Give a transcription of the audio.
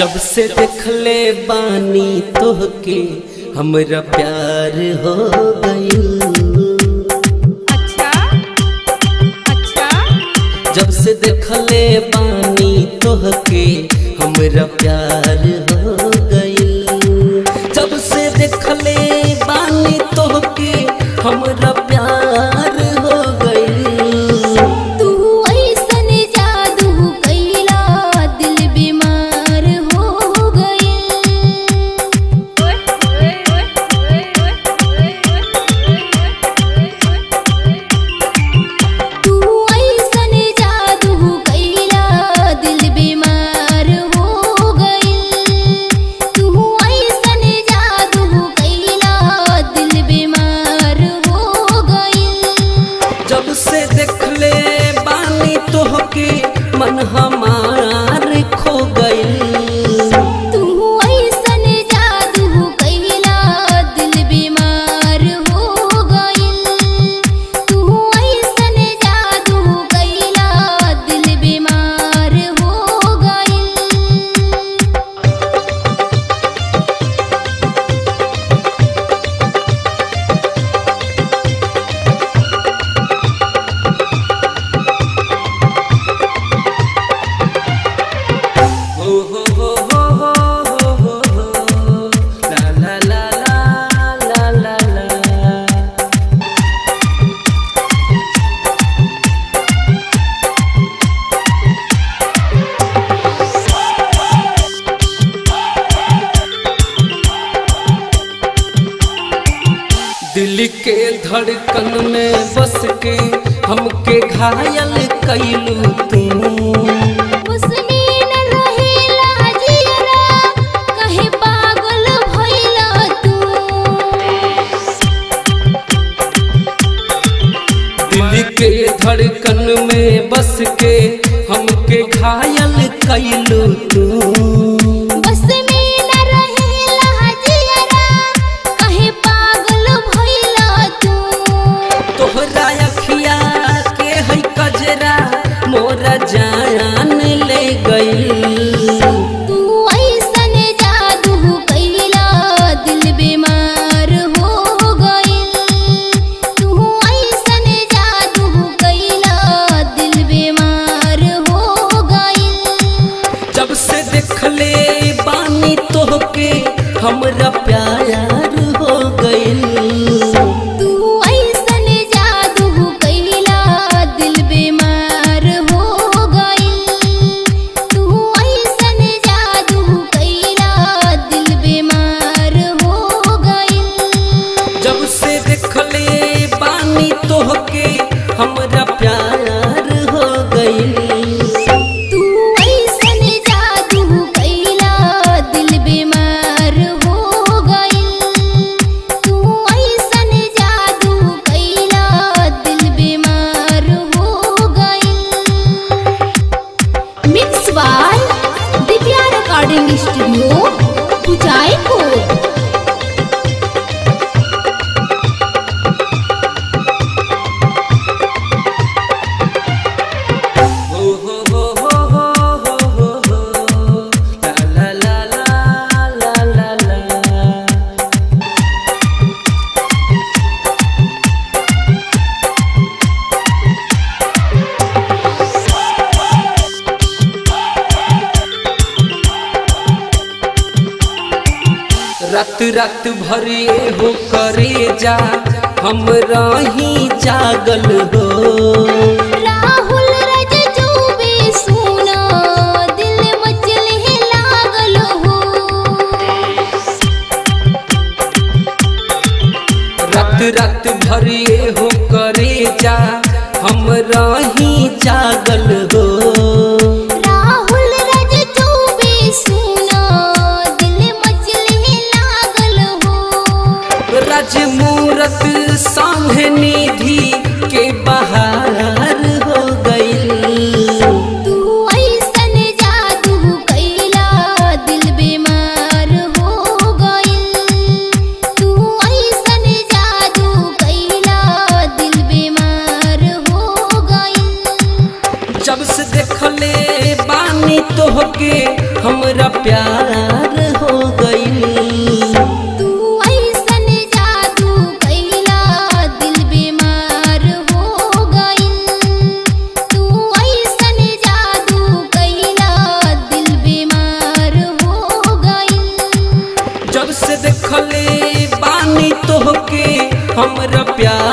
जब से देखले बानी तोहके हमरा प्यार हो गइल अच्छा अच्छा जब से देखले बानी तोहके हमरा प्यार हो गइल जब से देखले बानी तोहके हमरा प्यार हो गइल तू ऐसन जादू कैला दिल बीमार हो गई तू ऐसन जादू कैला दिल बीमार हो गई तू ऐसन जादू कैला दिल बीमार हो गई जब से देखले बानी तोहके मन हमार खो गइल तू ऐसन जादू कैला दिल बीमार हो गइल तू ऐसन जादू कैला दिल बीमार हो गइल हो हो हो हो हो हो हो हो ला ला ला ला ला ला ला दिल के धड़कन में बस के हमके घायल कैलू तू उसने न रहेला जियरा कहे पागल भइला तू दिल के धड़कन में बस के हमके घायल कैलू तू बस में न रहेला जियरा कहे पागल भइला तू तोहरा अखिया के है कजरा मोरा जान ले गई तू ऐसन जादू कैला दिल बीमार हो गइल तू ऐसन जादू कैला दिल बीमार हो गइल जब से देखले बानी तोहके हमरा प्यार हो गइल तू ऐसन जादू कैला दिल बीमार हो गइल तू ऐसन जादू कैला दिल बीमार हो गइल जब से देखले बानी तोहके हमरा प्यार हो गइल तू ऐसन जादू कैला दिल बीमार हो गइल तू ऐसन जादू कैला दिल बीमार हो गइल mix by Divya recording studio Uchaipur हो हो हो हो हो हो हो हो ला ला ला ला ला ला ला रात रात भरे हो करे जा हम रही जागल हो राहुल रज चौबे सुना दिल मचल है लागल हो रात रात भरे हो करे जा हम रही जागल हो राहुल रज चौबे सुना दिल मचल है लागल हो राजमूरत सांघ निधि के बहार हो गइल तू ऐसन जादू कैला दिल बीमार हो गइल तू ऐसन जादू कैला दिल बीमार हो गइल जब तोहके हमरा प्यार हो गइल तू ऐसन जादू कैला दिल बीमार हो गइल तू ऐसन जादू कैला दिल बीमार हो गइल जब से देखले बानी तोहके हमरा प्यार